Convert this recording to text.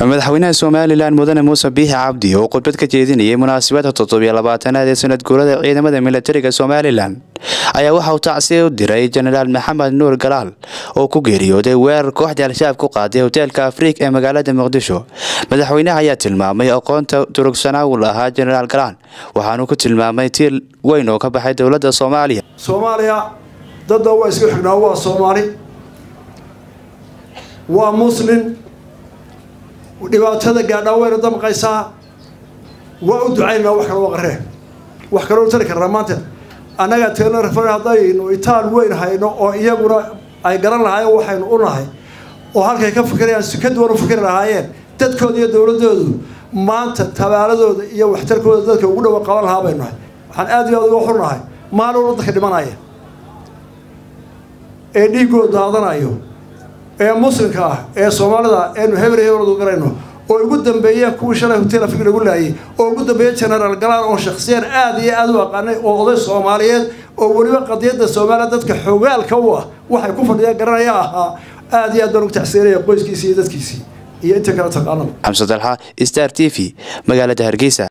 madaxweynaha somalilan mudane muuse biixi cabdi oo khudbad ka jeedinayay munaasabadda toddobiyo labaatanaad ee sanad guurada ciidamada militariga somalilan ayaa waxa uu tacsiya u diray jenaraal maxamed nuur galaal oo ku geeriyooday weerar kooxda al-shabaab ku qaaday hoteelka afriik ee magaalada muqdisho madaxweynaha ayaa tilmaamay aqoonta durugsanaa uu lahaa jenaraal galaan waxaanuu ku tilmaamay tiir weyn oo ka baxay dowladda soomaaliya soomaaliya dadda waa isku xignaa waa soomaali waa muslin dhibaatada gaadhaa wayna damqaysaa waa u ducaynaa wax kale waa qaree wax kaloo tari karnaa maanta annagaa teelna rafan haddaynu itaal weyn hayno oo iyaguna ay garan lahaayeen waxaynu u nahay oo halkay ka fikirayaan si ka duwan u fikri lahaayeen dadkooda iyo dowladoodu maanta tabaaladooda iyo waxtarkooda dadka ugu dhawa qaban lahaa baynu nahay waxaan aad iyo aad uga xunnahay maalin dadka dhimanaya ee dhiiggooda daadanayo ee muslimka ah ee soomaalida eenu hebel hebeldu garayno oo ugu dambeeyeen kuwii shalay hotel afrig lagu laayay oo ugu dambeeya genaraal galaan oo shakhsiyan aada iyo aada u aqaanay oo oday soomaaliyeed oo weliba qadiyadda soomaaliya dadka xogaalka u ah waxay ku fadhiyaan garanaya ahaa aada iyo aad baan ugu tacsiinaya qoyskiisii iyo dadkiisii iyo inta kale taqaanaba xamse dalxa star t v magaalada hargeysa